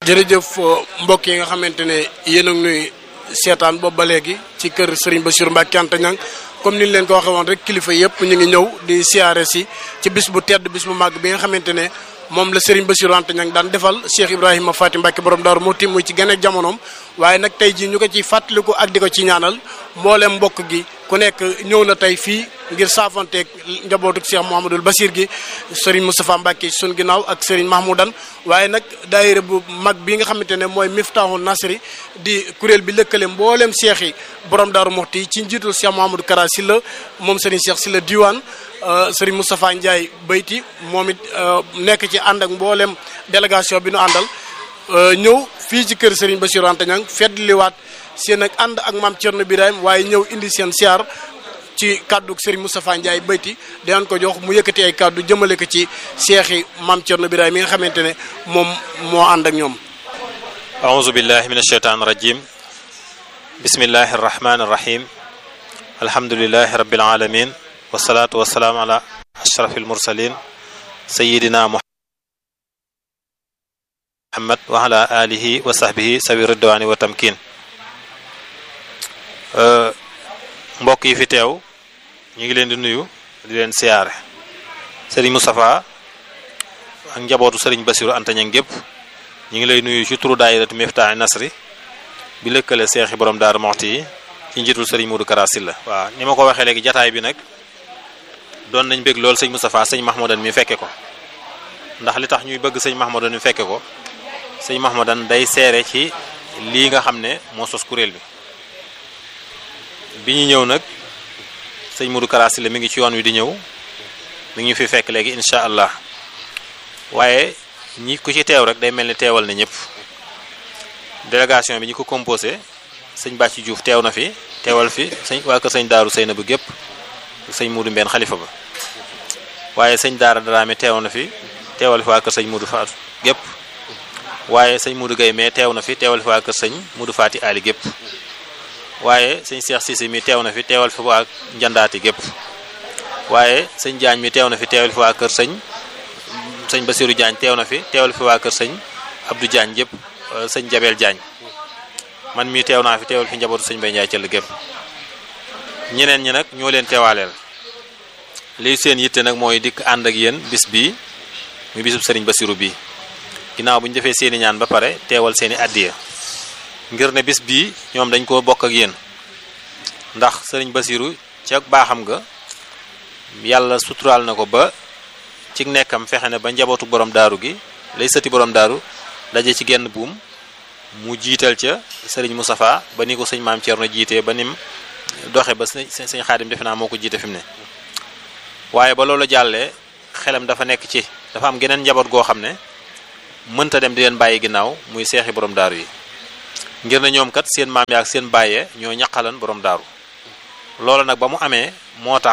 jërëjëf mbokk yi nga xamante ne yéen a ngi nuy seetaan boobu ba léegi ci kër Serigne Bassirou Mbacké Anta Niang comme ni ñu leen ko waxee woon rek kilifa yëpp ñu ngi ñëw di siyaare si ci bis bu tedd bis bu màgg bi nga xamante ne moom la Serigne Bassirou Anta Niang daan defal Cheikh Ibrahima Faty Mbacké borom Daaru Muxti muy ci gën a jamonoom waaye nag tey jii ñu ko ci fàttaliku ak di ko ci ñaanal mboolem mbokk gi ku nekk ñëw na tey fii ngir saafanteeg njabootu Cheikh Mouhamadoul Bassir gi Serigne Moustapha Mbacké sun ginnaaw ak Serigne Mahmoudan waaye nag daayira bu mag bi nga xamante ne mooy Miftahul Nasri di kuréel bi lëkkale mboolem Cheikh yi borom Daaru Muxti ci njiitul Cheikh Mouhamadou Kara Sylla moom Serigne Cheikh Sylla diwaan Serigne Moustapha Ndiaye bayti moom it nekk ci ànd ak mboolem délégation bi nu àndal ñëw fii ci kër Serigne Bassirou Anta Niang feddliwaat seen ak ànd ak maam Thierno Birahim waaye ñëw indi seen siyaar ci kàddu Serigne Moustapha Ndiaye bayti dinañ ko jox mu yëkkati ay kàddu jëmale ko ci seex yi maam Thierno Birahim yi nga xamante ne moom moo ànd ak ñoom. aouzu billahi min asheytaan rajim bismillahi arrahmani irrahim alhamdulilahi rabbil alamin wasalaatu wasalaam ala ashrafil mursalin sayidina muhammad wa ala alihi wa sahbihi sawi ridwaani wa tamkin mbokk yi fi teew ñu ngi leen di nuyu di leen siyaare sëriñ Moustapha ak njabootu sëriñ Bassirou Anta Niang gépp ñu ngi lay nuyu ci turu daayiratu Miftahul Nasri bi lëkkale seexi borom Daaru Muxti yi ci njiitul sëriñ Modou Kara Sylla waaw ni ma ko waxee léegi jataay bi nag doon nañ bëgg lool sëñ Moustapha sëñ Mahmoudan mi fekke ko ndax li tax ñuy bëgg sëñ Mahmoudan mi fekke ko sëñ Mahmoudan day seere ci lii nga xam ne moo sos kuréel bi bi ñu ñëw nag sëñ Modou Kara Sylla mi ngi ci yoon wi di ñëw mi ngi fi fekk léegi incha allah waaye ñi ku ci teew rek day mel ni teewal na ñëpp délégation bi ñi ko composé sëñ Bàcci Diouf teew na fi teewal fi sëñ waa kër sëñ Daaru Seyna bu gépp sëñ Modou Mbène xalifa ba waaye sëñ Daara Daraame teew na fi teewal fi waa kër sëñ Modou Fatou gépp waaye sëñ Modou Gueye mais teew na fi teewal fi waa kër sëñ Modou Faty Ali gépp waaye sëñ Cheikh Cissé mi teew na fi teewal fi waa Njandaati gépp waaye sëñ Diagne mi teew na fi teewal fi waa kër sëñ sëñ Bassirou Diagne teew na fi teewal fi waa kër sëñ Abdou Diagne gépp sëñ Jabel Diagne man mii teew naa fi teewal fi njabootu sëñ Bay Ndiaye cëll gépp ñeneen ñi nag ñoo leen teewaaleel lii seen yitte nag mooy dikk ànd ak yéen bis bii muy bisub sëriñ Bassirou bii ginnaaw bu ñu defee seeni ñaan ba pare teewal seeni addiya ngir ne bis bii ñoom dañ ko bokk ak yéen ndax sëriñ Bassirou ci ak baaxam nga yàlla suturaal na ko ba ci nekkam fexe ne ba njabootu borom daaru gi lay sëti borom daaru daje ci genn buum mu jiital ca sëriñ Moustapha ba ni ko sëñ maam Thierno jiitee ba nim doxe ba sëñ sëñ xaadim defe naa moo ko jiite fi mu ne waaye ba loolu jàllee xelam dafa nekk ci dafa am geneen njaboot goo xam ne mënta dem di leen bàyyi ginnaaw muy seexi borom daaru yi ngir na ñoom kat seen maam yaak seen bàyyee ñoo ñaqalan borom daaru loolu nag ba mu amee moo tax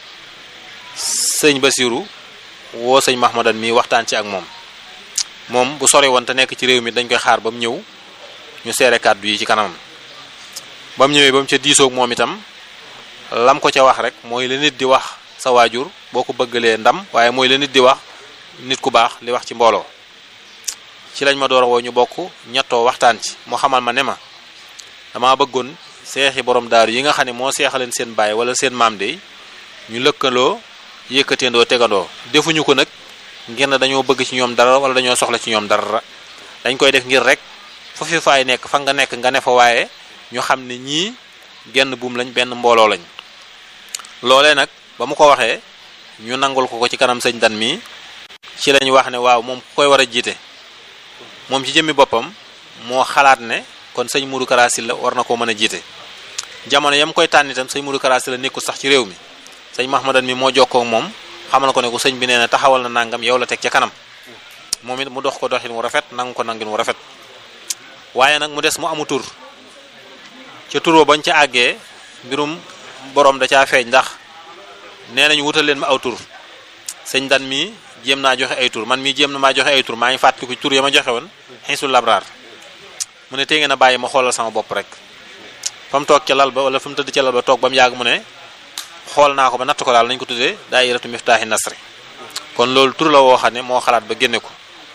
sëñ Bassirou woo sëñ Mahmadan mi waxtaan ci ak moom moom bu sore woon te nekk ci réew mi dañ koy xaar ba mu ñëw ñu seere kàddu yi ci kanamam ba mu ñëwee ba mu ca diisoog moom itam lam ko ca wax rek mooy la nit di wax sa waajur boo ko bëggalee ndam waaye mooy la nit di wax nit ku baax li wax ci mbooloo ci lañ ma door woo ñu bokk ñettoo waxtaan ci mu xamal ma ne ma dama bëggoon seexi borom daaru yi nga xam ne moo seexaleen seen baay wala seen maam de ñu lëkkaloo yëkkateendoo tegandoo defuñu ko nag ngir ne dañoo bëgg ci ñoom dara wala dañoo soxla ci ñoom dara dañ koy def ngir rek fu fi faay nekk fa nga nekk nga ne fa waaye ñu xam ne ñii genn buum lañ benn mbooloo lañ loolee nag ba mu ko waxee ñu nangul ko ko ci kanam sëñ dan mi ci lañ wax ne waaw moom ku koy war a jiite moom ci jëmmi boppam moo xalaat ne kon sëñ Modou Kara Sylla war na koo mën a jiite jamono yam koy tànn itam sëñ Modou Kara Sylla nekkul sax ci réew mi sëñ Mahmadan mi moo jokkoo ak moom xamal ko ne ko sëñ bi nee na taxawal na nangam yow la teg ca kanam moom it mu dox ko doxin wu rafet nangu ko nangin wu rafet waaye nag mu des mu amu tur ca turoo bañ ca àggee mbirum borom da caa feeñ ndax nee nañu wutal leen ma aw tur sëñ dan mi jéem naa joxe ay tur man mii jéem na maa joxe ay tur maa ngi fàttaliku tur ya ma joxe woon xiisul labraar mu ne tey ngeen a bàyyi ma xoolal sama bopp rek fa mu toog ca lal ba wala fa mu tëdd ca lal ba toog ba mu yàgg mu ne xool naa ko ba natt ko daal nañ ko tuddee daayiratu miftaahi nasri kon loolu tur la woo xam ne moo xalaat ba génne ko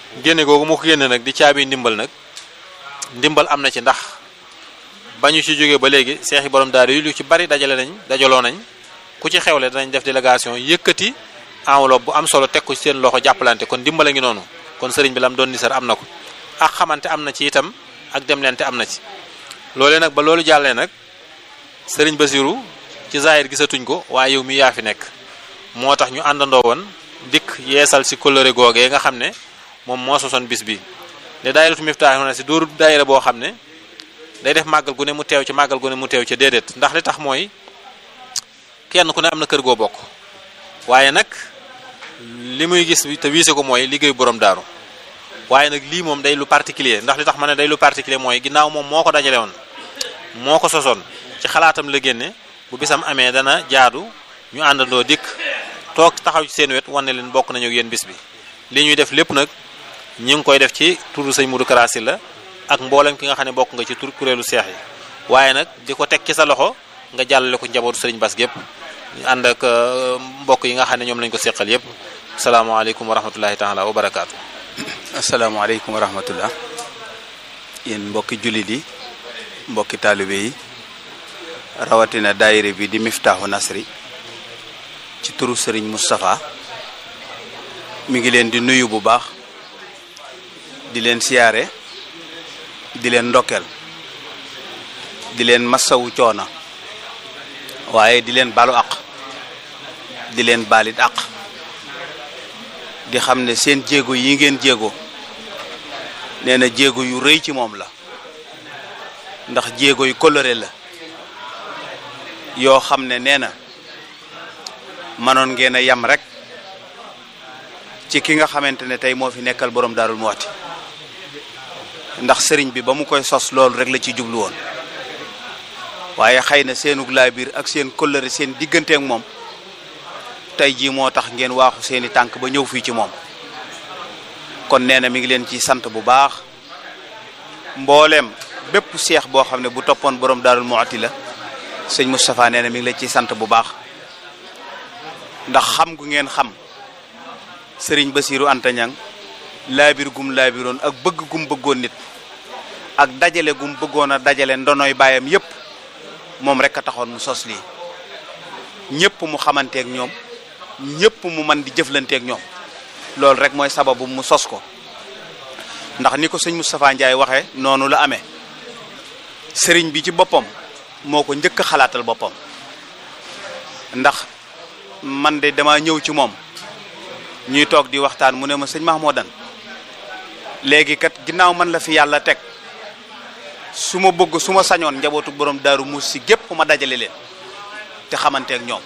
génne googu mu ko génne nag di caabi ndimbal nag ndimbal am na ci ndax ba ñu ci jógee ba léegi seex yi borom daara yi lu ci bari dajale nañ dajaloo nañ ku ci xewle danañ def délégation yëkkati enveloppe bu am solo teg ko ci seen loxo jàppalante kon ndimbala ngi noonu kon sëriñ bi lam doon nisar am na ko ak xamante am na ci itam ak demlente am na ci loolee nag ba loolu jàllee nag sëriñ Basiru ci zahir gisatuñ ko waaye yow mi yaa fi nekk moo tax ñu àndandoo woon dikk yeesal si kóllëre googee nga xam ne moom moo sosoon bis bi ne daayiratu Miftaahu na si dóoru daayira boo xam ne day def màggal gu ne mu teew ci màggal gu ne mu teew ci déedéet ndax li tax mooy kenn ku ne am na kër goo bokk waaye nag li muy gis te wiise ko mooy liggéeyu borom daaru waaye nag lii moom day lu particulier ndax li tax ma ne day lu particulier mooy ginnaaw moom moo ko dajale woon moo ko sosoon ci xalaatam la génne bu bisam amee dana jaadu ñu àndandoo dikk toog taxaw ci seen wet wane leen bokk nañu ak yéen bis bi li ñuy def lépp nag ñi ngi koy def ci turu sëñ Modou Kara Sylla ak mboolem ki nga xam ne bokk nga ci tur kuréelu seex yi waaye nag di ko teg ci sa loxo nga jàllale ko njabootu sëriñ Bass gépp ñu ànd ak mbokk yi nga xam ne ñoom lañ ko seqal yépp salaamaaleykum wa rahmatullahi taala wa barakaatu. asalaamaaleykum wa rahmatullah yéen mbokki jullit yi mbokki taalibe yi rawatina daayire bi di Miftaahu Nasri ci turu sëriñ Moustapha mi ngi leen di nuyu bu baax di leen siyaare di leen ndokkeel di leen massawu coona waaye di leen balu àq di leen baalit àq di xam ne seen jéego yi ngeen jéego nee na jéego yu rëy ci moom la ndax jéego yu coloré la yoo xam ne nee na mënoon ngeen a yam rek ci ki nga xamante ne tey moo fi nekkal borom Daarul Muxti ndax sëriñ bi ba mu koy sos loolu rek la ci jublu woon waaye xëy na seenug laa biir ak seen coloré seen diggante ak moom tey jii moo tax ngeen waaxu seeni tànk ba ñëw fii ci moom kon nee na mi ngi leen ci sant bu baax mbooleem bépp seex boo xam ne bu toppoon borom Daarul Muxti la sëñ Moustapha nee na mi ngi leen ciy sant bu baax ndax xam gu ngeen xam sëriñ Basiiru Anta Ñang laabir gum laabiroon ak bëgg gum bëggoon nit ak dajale gum bëggoon a dajale ndonoy baayam yépp moom rek a taxoon mu sos lii ñépp mu xamanteeg ñoom ñépp mu man di jëflanteeg ñoom loolu rek mooy sababu mu sos ko ndax ni ko sëñ Moustapha Ndiaye waxee noonu la amee sëriñ bi ci boppam moo ko njëkk a xalaatal boppam ndax man de dama ñëw ci moom ñuy toog di waxtaan mu ne ma sëñ Mahmoudan léegi kat ginnaaw man la fi yàlla teg su ma bëgg su ma sañoon njabootu borom daaru muus si gépp ma dajale leen te xamanteeg ñoom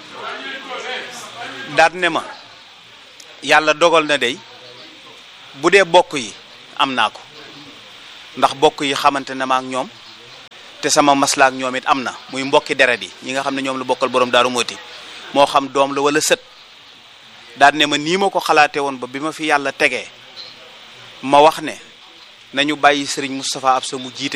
daat ne ma yàlla dogal na dey bu dee bokk yi am naa ko ndax bokk yi xamante na ma ak ñoom te sama maslaa ak ñoom it am na muy mbokki deret yi ñi nga xam ne ñoom la bokkal borom daaru mooti moo xam doom la wala sët daal ne ma nii ma ko xalaate woon ba bi ma fi yàlla tegee ma wax ne nañu bàyyi sëriñ Moustapha Absa mu jiite